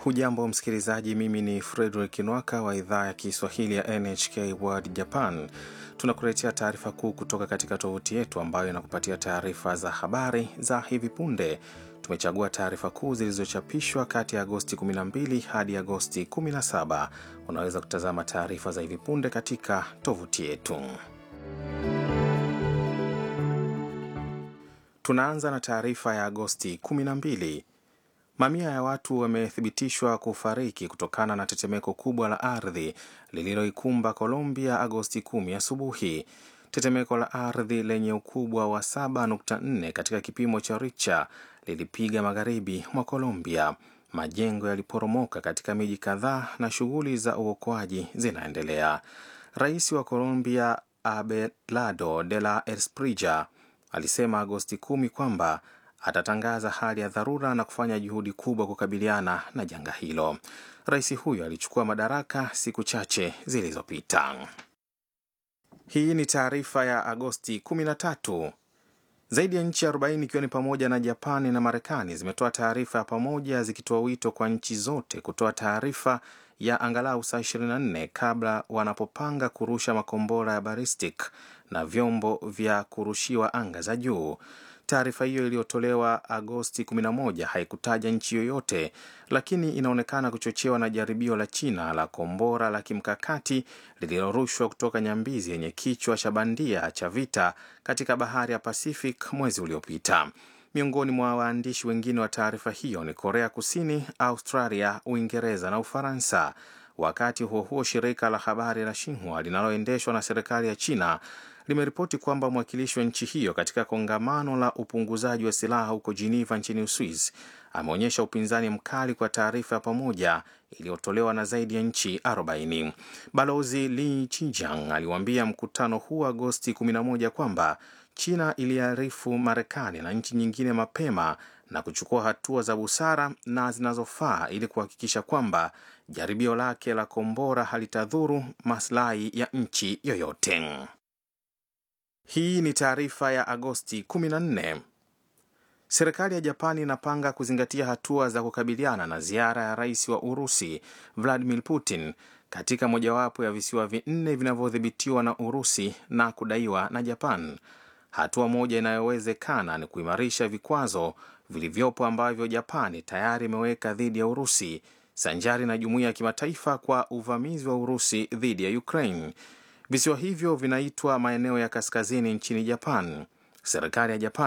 Hujambo msikilizaji, mimi ni Frederick Nwaka wa idhaa ya Kiswahili ya NHK World Japan. Tunakuletea taarifa kuu kutoka katika tovuti yetu ambayo inakupatia taarifa za habari za hivi punde. Tumechagua taarifa kuu zilizochapishwa kati ya Agosti 12 hadi Agosti 17. Unaweza kutazama taarifa za hivi punde katika tovuti yetu. Tunaanza na taarifa ya Agosti 12. Mamia ya watu wamethibitishwa kufariki kutokana na tetemeko kubwa la ardhi lililoikumba Colombia Agosti 10 asubuhi. Tetemeko la ardhi lenye ukubwa wa 7.4 katika kipimo cha Richter lilipiga magharibi mwa Colombia. Majengo yaliporomoka katika miji kadhaa na shughuli za uokoaji zinaendelea. Rais wa Colombia Abelardo de la Espriella alisema Agosti 10 kwamba atatangaza hali ya dharura na kufanya juhudi kubwa kukabiliana na janga hilo. Rais huyo alichukua madaraka siku chache zilizopita. Hii ni taarifa ya Agosti 13. Zaidi ya nchi 40 ikiwa ni pamoja na Japani na Marekani zimetoa taarifa ya pamoja zikitoa wito kwa nchi zote kutoa taarifa ya angalau saa 24 kabla wanapopanga kurusha makombora ya ballistic na vyombo vya kurushiwa anga za juu. Taarifa hiyo iliyotolewa Agosti 11 haikutaja nchi yoyote, lakini inaonekana kuchochewa na jaribio la China la kombora la kimkakati lililorushwa kutoka nyambizi yenye kichwa cha bandia cha vita katika bahari ya Pacific mwezi uliopita. Miongoni mwa waandishi wengine wa taarifa hiyo ni Korea Kusini, Australia, Uingereza na Ufaransa. Wakati huo huo, shirika la habari la Xinhua linaloendeshwa na serikali ya China limeripoti kwamba mwakilishi wa nchi hiyo katika kongamano la upunguzaji wa silaha huko Geneva nchini Uswizi ameonyesha upinzani mkali kwa taarifa ya pamoja iliyotolewa na zaidi ya nchi 40. Balozi Li Chijiang aliwaambia mkutano huu Agosti 11 kwamba China iliarifu Marekani na nchi nyingine mapema na kuchukua hatua za busara na zinazofaa ili kuhakikisha kwamba jaribio lake la kombora halitadhuru maslahi ya nchi yoyote. Hii ni taarifa ya Agosti 14. Serikali ya Japani inapanga kuzingatia hatua za kukabiliana na ziara ya rais wa Urusi Vladimir Putin katika mojawapo ya visiwa vinne vinavyodhibitiwa na Urusi na kudaiwa na Japan. Hatua moja inayowezekana ni kuimarisha vikwazo vilivyopo ambavyo Japani tayari imeweka dhidi ya Urusi sanjari na jumuiya ya kimataifa kwa uvamizi wa Urusi dhidi ya Ukraine. Visiwa hivyo vinaitwa maeneo ya kaskazini nchini Japan. Serikali ya Japan